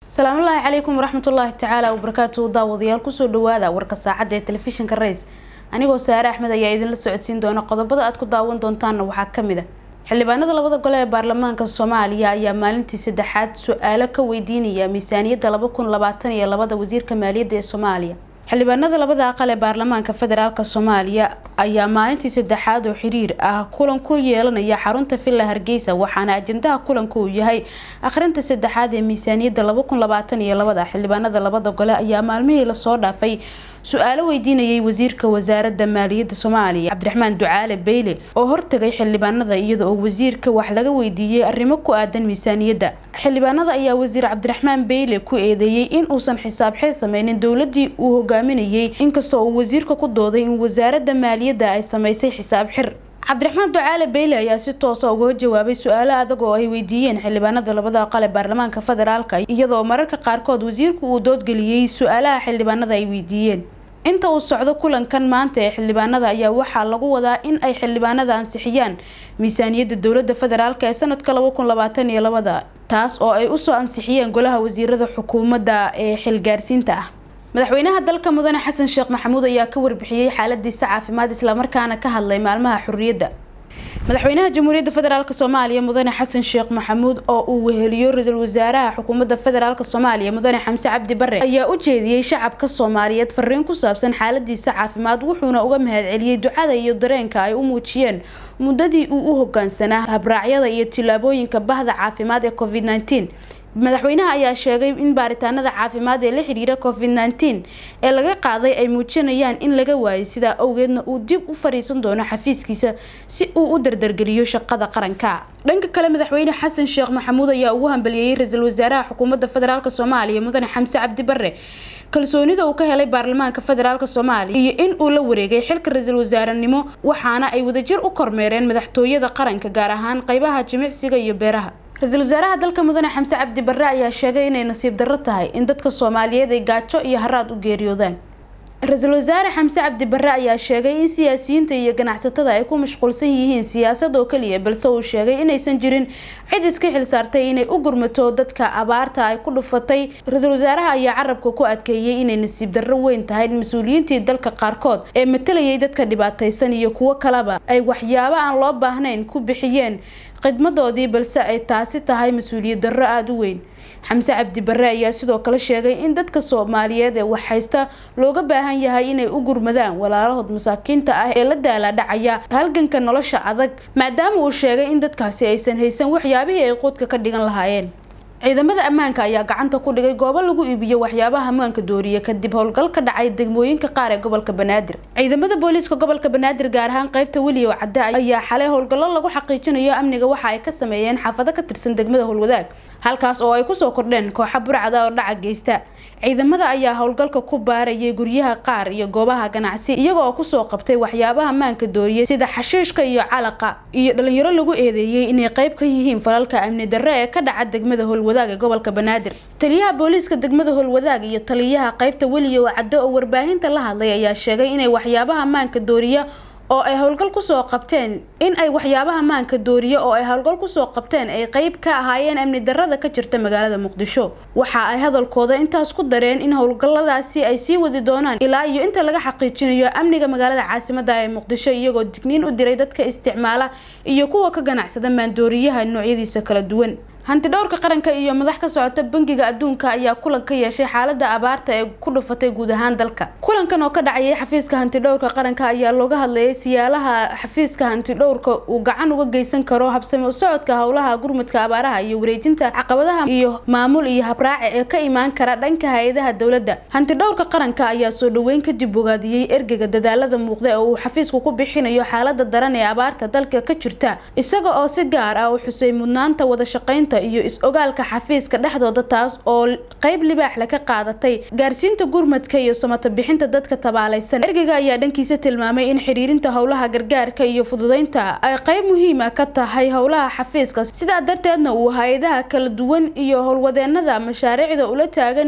salaamullaahi calaykum waraxmatullaahi tacaala wabarakaatuhu daawadayaal kusoo dhawaada warka saacadda ee telefishinka rays anigoo saare axmed ayaa idinla socodsiin doona qodobada aad ku daawan doontaanna waxaa kamid a xildhibaanada labada gole ee baarlamaanka soomaaliya ayaa maalintii saddexaad su-aalo ka weydiinaya miisaaniyadda laba kun labaatan iyo labada wasiirka maaliyadda ee soomaaliya xildhibaanada labada aqal ee baarlamaanka federaalk soomaaliya ayaa maalintii saddexaad oo xiriir ah kulan ku yeelanaya xarunta villa hargeysa waxaana ajendaha kulanka uu yahay akhrinta saddexaad ee miisaaniyadda laba kun labaatan iyo labada xildhibaanada labada gole ayaa maalmihii lasoo dhaafay su-aalo weydiinayay wasiirka wasaaradda maaliyadda soomaaliya cabdiraxmaan ducaale beyle oo hortagay xildhibaanada iyada oo wasiirka wax laga weydiiyey arrimo ku aadan miisaaniyadda xildhibaanada ayaa wasiir cabdiraxmaan beyle ku eedeeyey in uusan xisaab xeed sameynin dowladii uu hogaaminayay inkastoo uu wasiirka ku dooday in wasaaradda maaliyadda ay sameysay xisaab xir cabdiraxmaan ducaale beyle ayaa si toosa uga jawaabay su-aalo adag oo ay weydiiyeen xildhibaanada labada aqal ee baarlamaanka federaalka iyadoo mararka qaarkood wasiirku uu doodgeliyey su-aalaha xildhibaanada ay weydiiyeen inta uu socdo kulankan maanta ee xildhibaanada ayaa waxaa lagu wadaa in ay xildhibaanada ansixiyaan miisaaniyadda dowlada federaalk ee sanadka laba kun labaatan iyo labada taas oo ay usoo ansixiyeen golaha wasiirada xukuumadda ee xilgaarsiinta ah madaxweynaha dalka mudane xasan sheekh maxamuud ayaa ka warbixiyey xaaladiisa caafimaad islamarkaana ka hadlay maalmaha xurriyadda madaxweynaha jamhuuriyadda federaalk soomaaliya mudane xasan sheekh maxamuud oo uu weheliyo ra-iisul wasaaraha xukuumadda federaalk soomaaliya mudane xamse cabdi bare ayaa u jeediyey shacabka soomaaliyeed fariin ku saabsan xaaladiisa caafimaad wuxuuna uga mahadceliyey ducada iyo dareenka ay u muujiyeen muddadii uu u hogaansanaa habraacyada iyo tillaabooyinka bahda caafimaad ee covid nneteen madaxweynaha ayaa sheegay in baaritaanada caafimaad ee la xidhiira covid nneteen ee laga qaaday ay muujinayaan in laga waayay sidaa awgeedna uu dib u fadhiisan doono xafiiskiisa si uu u dardargeliyo shaqada qaranka dhanka kale madaxweyne xasan sheekh maxamuud ayaa ugu hambaliyeeyey ra-iisul wasaaraha xukuumadda federaalk soomaaliya mudane xamse cabdi bare kalsoonida uu ka helay baarlamaanka federaalk soomaaliya iyo in uu la wareegay xilka ra-iisul wasaarenimo waxaana ay wadajir u kormeereen madaxtooyada qaranka gaar ahaan qeybaha jimicsiga iyo beeraha ra-iisul wasaaraha dalka mudane xamse cabdi bare ayaa sheegay inay nasiib darro tahay in dadka soomaaliyeed ay gaajo iyo haraad u geeriyoodaan ra-iisul wasaare xamse cabdi bare ayaa sheegay in siyaasiyiinta iyo ganacsatada ay ku mashquulsan yihiin siyaasad oo kaliya balse uu sheegay inaysan jirin cid iska xil saartay inay u gurmato dadka abaarta ay ku dhufatay ra-iisul wasaaraha ayaa carabka ku adkeeyey inay nasiib darro weyn tahay in mas-uuliyiintii dalka qaarkood ee matalayay dadka dhibaataysan iyo kuwo kaleba ay waxyaabo aan loo baahnayn ku bixiyeen khidmadoodii balse ay taasi tahay mas-uuliyad darro aada u weyn xamse cabdi bare ayaa sidoo kale sheegay in dadka soomaaliyeed ee wax haysta looga baahan yahay inay u gurmadaan walaalahood masaakiinta ah ee la daalaadhacaya halganka nolosha adag maadaama uu sheegay in dadkaasi aysan haysan waxyaabihii ay quudka ka dhigan lahaayeen ciidamada ammaanka ayaa gacanta ku dhigay goobo lagu iibiyo waxyaabaha ammaanka dooriya kadib howlgal ka dhacay degmooyinka qaar ee gobolka banaadir ciidamada booliiska gobolka banaadir gaar ahaan qeybta weliyow cadde ayaa xalay howlgallo lagu xaqiijinayo amniga waxa ay ka sameeyeen xaafado ka tirsan degmada howlwadaag halkaas oo ay kusoo kordheen kooxa burcada oo dhaca geysta ciidamada ayaa howlgalka ku baarayay guryaha qaar iyo goobaha ganacsi iyaga oo kusoo qabtay waxyaabaha ammaanka dooriya sida xashiishka iyo calaqa iyo dhalinyaro lagu eedeeyey inay qeyb ka yihiin falalka amni darre ee ka dhaca degmada howlwadaag ee gobolka banaadir taliyaha booliiska degmada howlwadaag iyo taliyaha qeybta weliyow cadde oo warbaahinta la hadlay ayaa sheegay inay waxyaabaha ammaanka dooriya oo ay howlgal kusoo qabteen in ay waxyaabaha maanka dooriye oo ay howlgal kusoo qabteen ay qeyb ka ahaayeen amni darada ka jirta magaalada muqdisho waxa ay hadalkooda intaas ku dareen in howlgalladaasi ay sii wadi doonaan ilaa iyo inta laga xaqiijinayo amniga magaalada caasimada ee muqdisho iyagoo digniin u diray dadka isticmaala iyo kuwa ka ganacsada maandooriyaha noocyadiisa kala duwan hanti dhowrka qaranka iyo madax ka socota bangiga adduunka ayaa kulan ka yeeshay xaalada abaarta ee ku dhufatay guud ahaan dalka kulankan oo ka dhacayay xafiiska hanti dhowrka qaranka ayaa looga hadlayay siyaalaha xafiiska hanti dhowrka uu gacan uga geysan karo habsami u socodka howlaha gurmudka abaaraha iyo wareejinta caqabadaha iyo maamul iyo habraace ee ka imaan kara dhanka hay-adaha dowladda hanti dhowrka qaranka ayaa soo dhaweyn kadib bogaadiyey ergega dadaalada muuqda ee uu xafiisku ku bixinayo xaalada daran ee abaarta dalka ka jirta isaga oo si gaar ah u xusay mudnaanta wada shaqeynta iyo is-ogaalka xafiiska dhexdooda taas oo qeyb libaaxle ka qaadatay gaarsiinta gurmadka iyo samata bixinta dadka tabaalaysan ergega ayaa dhankiisa tilmaamay in xiriirinta howlaha gargaarka iyo fududeynta ay qeyb muhiima ka tahay howlaha xafiiska sidaa darteedna uu hay-adaha kala duwan iyo howlwadeenada mashaariicda ula taagan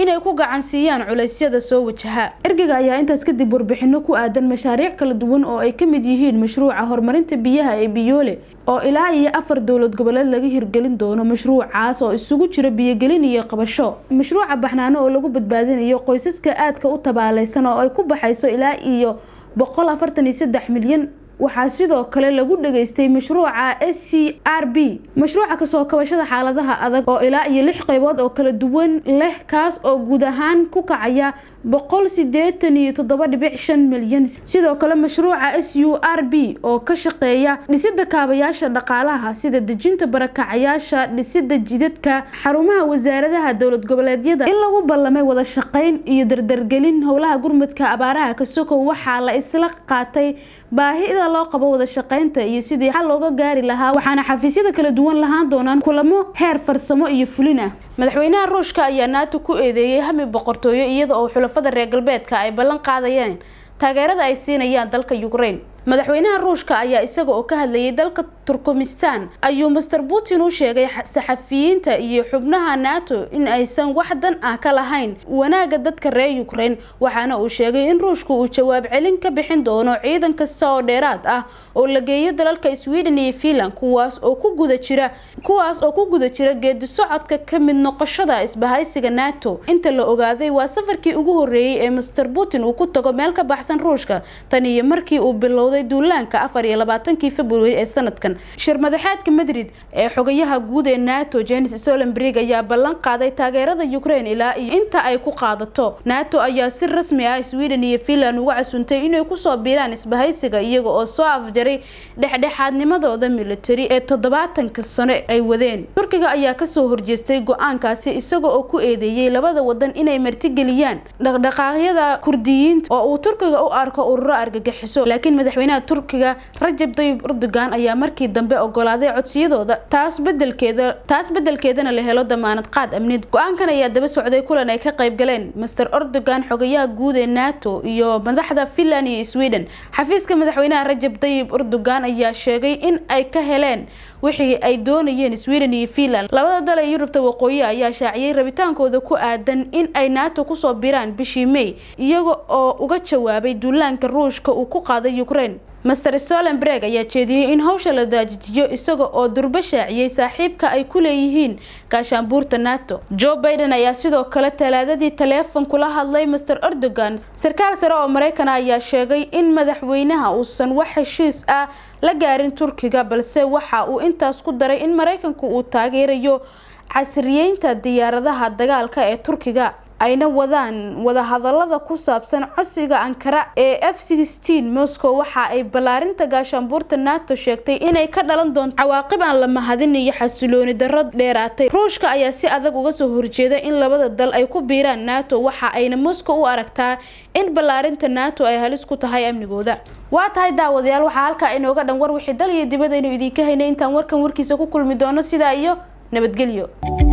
inay ku gacan siiyaan culeysyada soo wajaha ergeyga ayaa intaas kadib warbixino ku aadan mashaariic kala duwan oo ay kamid yihiin mashruuca horumarinta biyaha ee biyoole oo ilaa iyo afar dowlad goboleed laga hirgelin doono mashruucaas oo isugu jiro biyogelin iyo qabasho mashruuca baxnaano oo lagu badbaadinayo qoysaska aadka u tabaaleysan oo ay ku baxayso ilaa iyo boqol afartan iyo saddex milyan waxaa sidoo kale lagu dhageystay mashruuca s c r b mashruuca kasoo kabashada xaaladaha adag oo ilaa iyo lix qeybood oo kala duwan leh kaas oo guud ahaan ku kacaya boqol sideetan iyo toddoba dhibic shan milyan sidoo kale mashruuca s u r b oo ka shaqeeya dhisida kaabayaasha dhaqaalaha sida dejinta barakacayaasha dhisida jidadka xarumaha wasaaradaha dowlad goboleedyada in lagu ballamay wada shaqeyn iyo dardargelin howlaha gurmadka abaaraha kasokow waxaa la isla qaatay baahida loo qabo wada shaqeynta iyo sidii xal looga gaari lahaa waxaana xafiisyada kala duwan lahaan doonaan kulamo heer farsamo iyo fulin ah madaxweynaha ruushka ayaa naato ku eedeeyay hami boqortooyo iyada oo xulafada reer galbeedka ay ballan qaadayeen taageerada ay siinayaan dalka ukraine madaxweynaha ruushka ayaa isaga oo ka hadlayay dalka turkmenistan ayuu master putin u sheegay saxafiyiinta iyo xubnaha nato in aysan wax dan ah ka lahayn wanaagga dadka reer ukraine waxaana uu sheegay in ruushku uu jawaab celin ka bixin doono ciidan kasta oo dheeraad ah oo la geeyo dalalka sweden iyo finland kuwaas oo ku guda jira kuwaas oo ku guda jira geedi socodka ka mid noqoshada isbahaysiga nato inta la ogaaday waa safarkii ugu horeeyey ee master putin uu ku tago meel ka baxsan ruushka tan iyo markii uu bilowday duulaanka afar iyo labaatankii february ee sanadkan shir madaxeedka madrid ee xogayaha guud ee nato jenis solenberg ayaa ballan qaaday taageerada ukraine ilaa iyo inta ay ku qaadato nato ayaa si rasmi ah sweden iyo finland uga casuntay inay kusoo biiraan isbahaysiga iyaga oo soo afjaray dhexdhexaadnimadooda militari ee toddobaatanka sano ay wadeen turkiga ayaa kasoo horjeestay go-aankaasi isaga oo ku eedeeyey labada wadan inay martigeliyaan dhaqdhaqaaqyada kurdiyiinta oo uu turkiga u arko ururo argagixiso laakiin madaxweynaha turkiga rajab tayyib erdogan ayaa markii dambe ogolaaday codsiyadooda taas bedelkeeda taas bedelkeedana la helo damaanad qaad amnid go-aankan ayaa daba socday kulan ay ka qayb galeen master erdogan xogayaha guud ee nato iyo madaxda finland iyo sweden xafiiska madaxweynaha rajab tayyib erdogan ayaa sheegay in ay ka heleen wixii ay doonayeen sweden iyo finland labada dal ee yurubta waqooyi ayaa shaaciyay rabitaankooda ku aadan in ay nato kusoo biraan bishii may iyaga oo uga jawaabay duulaanka ruushka uu ku qaaday ukraine master stolenberg ayaa jeediyey in hawsha la daajijiyo isaga oo durbo shaaciyey saaxiibka ay ku leeyihiin gaashaanbuurta nato joe biden ayaa sidoo kale talaadadii taleefon kula hadlay master erdogan sarkaal sare oo maraykana ayaa sheegay in madaxweynaha uusan wax heshiis ah la gaarin turkiga balse waxa uu intaas ku daray in maraykanku uu taageerayo casriyeynta diyaaradaha dagaalka ee turkiga ayna wadaan wadahadalada ku saabsan codsiga ankara ee f moscow waxa ay ballaarinta gaashaanbuurta nato sheegtay inay ka dhalan doonto cawaaqib aan la mahadin iyo xasilooni darro dheeraatay ruushka ayaa si adag uga soo horjeeda in labada dal ay ku biiraan nato waxa ayna moscow u aragtaa in ballaarinta nato ay halis ku tahay amnigooda waa tahay daawadayaal waxaa halkaa inooga dhan war wixii dal iyo dibadaynu idinka haynay intaan warkan warkiisa ku kulmi doono sidaa iyo nabadgelyo